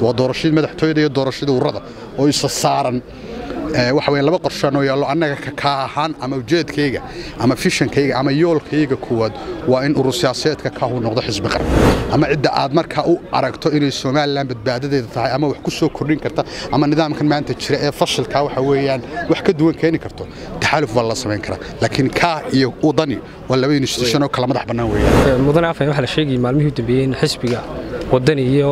waa doorashadii madaxtooyada iyo doorashadii ururada oo isa saaran waxa weeye laba qorshaan oo yaallo annaga ka ahaan ama ujeedkayga ama fishankayga ama yoolkayga kuwaad waa in urur siyaasadeedka kaahu noqdo xisbi qaran ama cidda aad markaa u aragto inay somalilan badbaadadeeda tahay ama wax ku soo kordhin karta ama nidaamkan maanta jira ee fashilka waxa weeyaan wax ka duwan keeni karto taxaaluf waa la samayn karaa laakiin kaa iyo wadani waa laba institution oo kala madax bannaan weeyaan mudane afay waxaa la sheegayay maalmihii u dambeeyey in xisbiga wadani iyo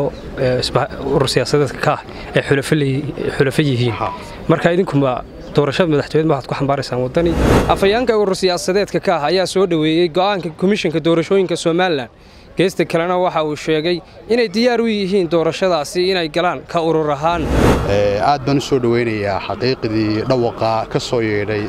urur siyaasadeedka ka ah ay xulafo yihiin marka idinkuma doorashada madaxtooyed ma waxaad ku xambaaraysaan wadani afhayaanka urur siyaasadeedka ka ah ayaa soo dhoweeyey go'aanka komishanka doorashooyinka somalilan geesta kalena waxa uu sheegay inay diyaar u yihiin doorashadaasi inay galaan ka urur ahaan aad baan u soo dhoweynayaa xaqiiqdii dhawaqa ka soo yeedhay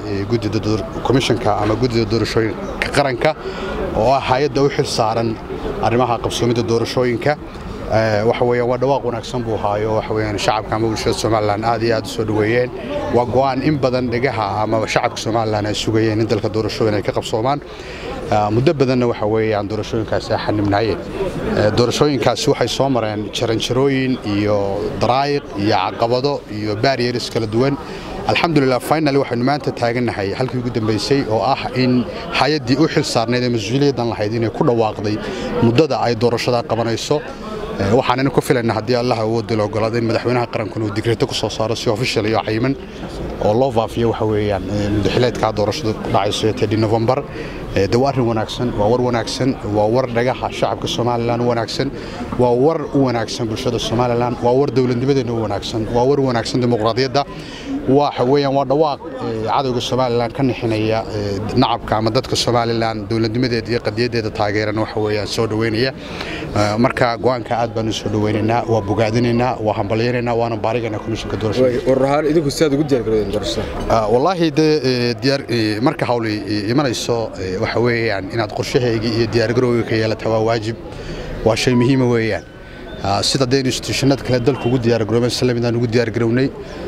komishanka ama guddida doorashooyinka qaranka oo ah hay-adda u xil saaran arrimaha qabsoomidda doorashooyinka waxa weeyaan waa dhawaaq wanaagsan buu haayo waxa weeyaan shacabka ama bulshada somalilan aad iyo aad u soo dhoweeyeen waa go'aan in badan dhegaha ama shacabka somalilan ay sugayeen in dalka doorashooyin ay ka qabsoomaan muddo badanna waxa weeyaan doorashooyinkaasi ay xanibnaayeen doorashooyinkaasi waxay soo mareen jaranjarooyin iyo daraayiq iyo caqabado iyo barrieres kala duwan alxamdulilah finally waxaynu maanta taagannahay halkii ugu dambaysay oo ah in hay-addii u xil saarnayd ee mas-uuliyaddan lahayd inay ku dhawaaqday muddada ay doorashada qabanayso waxaanaynu ku filayna haddii allah awoodda la ogolaado in madaxweynaha qarankuna uu digreeto ku soo saaro si official iyo cayiman oo loo faafiyo waxa weeyaan mudaxileedkaa doorashadu dhacayso ee tedhi novembar de waa arrin wanaagsan waa war wanaagsan waa war dhagaha shacabka somalilan u wanaagsan waa war u wanaagsan bulshada somalilan waa war dowladnimadeena u wanaagsan waa war wanaagsan dimuqraadiyadda waxa weeyaan waa dhawaaq cadowga somalilan ka nixinaya nacabka ama dadka somalilan dowladnimadeeda iyo qadiyaddeeda taageeran waxa weeyaan soo dhoweynaya marka go'aanka aad baanu soo dhoweynaynaa waa bogaadinaynaa waa hambalyanaynaa waana baarigaynaa komishanka doorashada idinku sidaad ugu diyaargarowdeen doorashada wallaahi dee diyaar marka hawli imanayso waxa weeyaan inaad qorshahaygii iyo diyaargarowga ka yeelata waa waajib waa shay muhiima weeyaan sida dee institutionada kale dalku ugu diyaargaroobeen islamidaan ugu diyaargarownay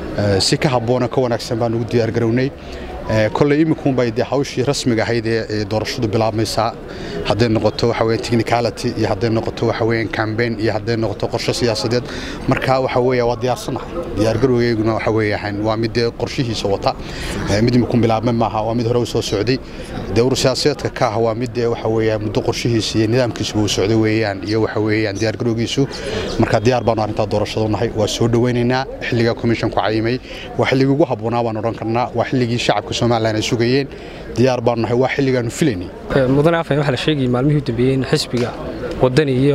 si ka habboona ka wanaagsan baan ugu diyaargarownay kolley imikuunbay dee hawshii rasmiga ahayd ee doorashadu bilaabmaysaa hadday noqoto waxa weeyaan technicality iyo hadday noqoto waxa weeyaan campaign iyo hadday noqoto qorshe siyaasadeed marka waxa weeya waa diyaarsanahay diyaargarowgeyguna waxa weeyaan waa mid dee qorshihiisa wata mid imikuun bilaabmay maaha waa mid hore u soo socday dee urur siyaasadeedka ka ah waa mid dee waxa weeyaan muddo qorshihiisa iyo nidaamkiisuba uu socday weeyaan iyo waxa weeyaan diyaargarowgiisu marka diyaar baanu arrintaa doorashada nahay waa soo dhoweynaynaa xilligaa commissionku cayimay waa xilligii ugu habboonaa baan odhan karnaa waa xilligii shacabka somalilan ay sugayeen diyaar baanu nahay waa xilligaanu filaynay mudane afay waxaa la sheegayay maalmihii u dambeeyey in xisbiga wadani iyo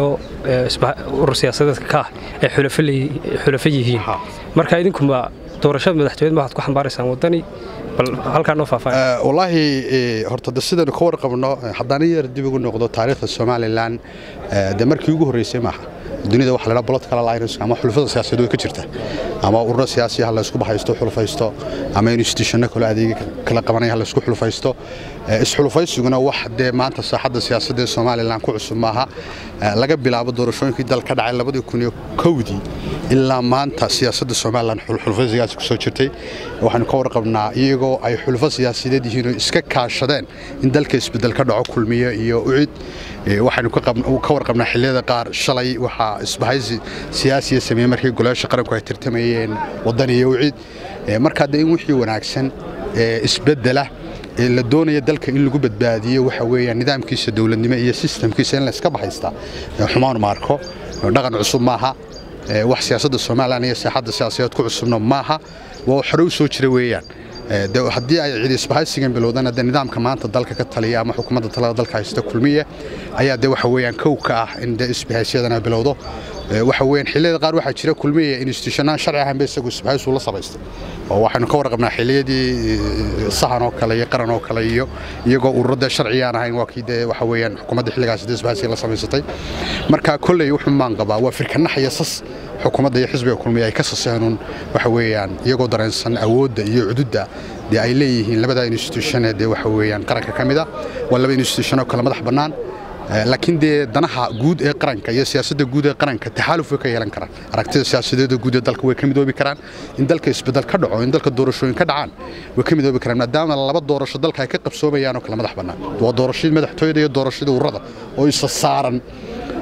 urur siyaasadeedka ka ah ay xulafo yihiin marka idinkuma doorashada madaxtooyed ma waxaad ku xambaaraysaan wadani bal halkaa noo faahfaahin wallaahi horta de sidaynu ka warqabno haddaan in yar dib ugu noqdo taariikhda somalilan de markii ugu horreysay maaha dunida waxa la political alliance ama xulafada siyaasadeed way ka jirta ama ururo siyaasi ha la isku bahaysto xulufaysto ama institutionno kale adeega kala qabanaya ha la isku xulufaysto isxulufaysiguna wax dee maanta saaxadda siyaasadda ee somalilan ku cusub maaha laga bilaabo doorashooyinkii dal ka dhacay labadii kun iyo kowdii ilaa maanta siyaasadda somalilan xulufaysigaasi ku soo jirtay waxaanu ka warqabnaa iyagoo ay xulufo siyaasadeed yihiin oo iska kaashadeen in dalka isbeddel ka dhaco kulmiye iyo ucid waxaynu ka warqabnaa xilliyada qaar shalay waxaa isbahaysi siyaasiya sameeyey markii golayaasha qaranku ay tartamayeen waddan iyo ucid markaa dee in wixii wanaagsan isbeddela la doonaya dalka in lagu badbaadiyo waxa weeyaan nidaamkiisa dowladnimo iyo sistamkiisa in la iska bahaystaa xumaan maarko dhaqan cusub maaha wax siyaasadda somalilan iyo saaxadda siyaasadeed ku cusubna maaha waa xore u soo jira weeyaan haddii ay cidi isbahaysigan bilowdana de nidaamka maanta dalka ka taliya ama xukuumadda talada dalka haysta kulmiye ayaa de waxa weeyaan kow ka ah in de isbahaysyadana bilowdo waxa weeyaan xilliyada qaar waxaa jira kulmiye institutionaan sharci ahaanba isagu isbahaysu la samaystay oo waxaynu ka warqabnaa xilliyadii sahan oo kale iyo qaran oo kale iyo iyagoo ururada sharciyaan ahayn waa kii dee waxa weeyaan xukuumadda xilligaas de isbahaysiga la samaysatay marka kolley wuxuu maan qabaa waa firkanax iyo sas xukuumadda iyo xisbiga kulmiye ay ka saseenun waxa weeyaan iyagoo dareensan awoodda iyo cududda dee ay leeyihiin labada institution ee dee waxa weeyaan qaranka ka mid a waa laba institution oo kale madax bannaan laakiin dee danaha guud ee qaranka iyo siyaasadda guud ee qaranka taxaaluf way ka yeelan karaan aragtida siyaasadeeda guud ee dalka way ka midoobi karaan in dalka isbeddel ka dhaco in dalka doorashooyin ka dhacaan way ka midoobi karaan maadaama laba doorasho dalka ay ka qabsoomayaan oo kale madax bannaan waa doorashadii madaxtooyada iyo doorashadii ururada oo isa saaran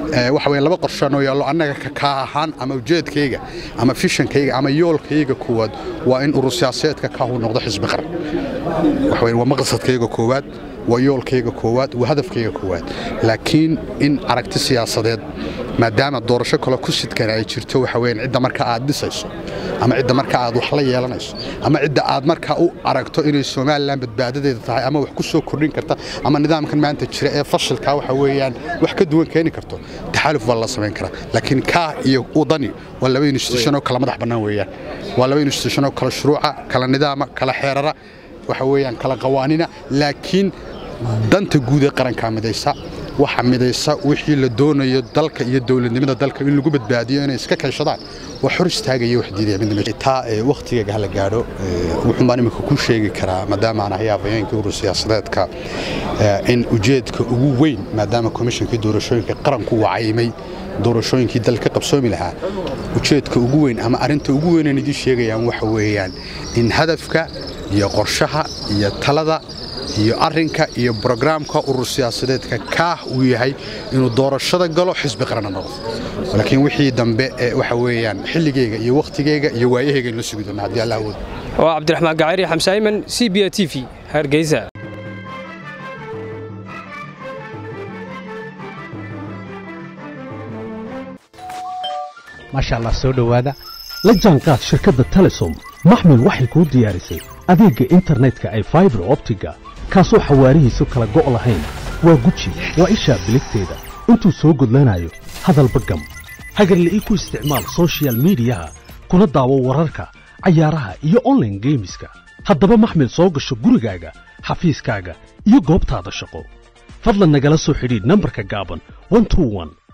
waxa weeye laba qorshe noo yaallo annaga kaa ahaan ama ujeedkayga ama fishankayga ama yoolkayga koowaad waa in urur siyaasadeedka kaahu noqdo xisbi qaran waxa weeye waa maqsadkayga koowaad waa yoolkayga koowaad waa hadafkayga koowaad laakiin in aragti siyaasadeed maadaama doorasho kale ku sidkan ay jirto waxa weeyaan cidda marka aad dhisayso ama cidda marka aad wax la yeelanayso ama cidda aad markaa u aragto inay somalilan badbaadadeeda tahay ama wax ku soo kordhin karta ama nidaamkan maanta jira ee fashilkaa waxa weeyaan wax ka duwan keeni karto taxaaluf baa la samayn karaa laakiin kaa iyo udani waa laba institution oo kala madax bannaan weeyaan waa laba institution oo kala shuruuca kala nidaama kala xeerara waxa weeyaan kala qawaanina laakiin danta guud ee qarankaa midaysa waxa midaysa wixii la doonayo dalka iyo dowladnimada dalka in lagu badbaadiyo inay iska kaashadaan waa xor istaagaya wax diidaya midtaa wakhtigeega hala gaadho wuxuun baan imika ku sheegi karaa maadaama aan ahay afhayeenkii urur siyaasadeedka in ujeedka ugu weyn maadaama komishankii doorashooyinka qaranku wacaymay doorashooyinkii dalka qabsoomi lahaa ujeedka ugu weyn ama arrinta ugu weynaan idiin sheegayaan waxa weeyaan in hadafka iyo qorshaha iyo talada iyo arinka iyo brograamka urur siyaasadeedka kaah uu yahay inuu doorashada galo xisbi qaranna noqdo laakiin wixii dambe waxa weeyaan xilligeyga iyo wakhtigeyga iyo waayahayga in la sugi doona haddii allah awoodo waa cabdiraxmaan gacari xamse ayman c b a t v hargeysa maasha allah soo dhowaada la jaanqaad shirkadda telesom maxmil waxay kuu diyaarisay adeegga internetka ay faibar optiga kaasoo xawaarihiisu kala go' lahayn waa guji waa ishaa biligteeda intuu soo gudlanayo hadalba gam hagarle ii ku isticmaal sochial midiyaha kuna daawo wararka cayaaraha iyo onlaine geemiska haddaba maxmil soo gasho gurigaaga xafiiskaaga iyo goobtaada shaqo fadlan nagala soo xidhiidh nambarka gaaban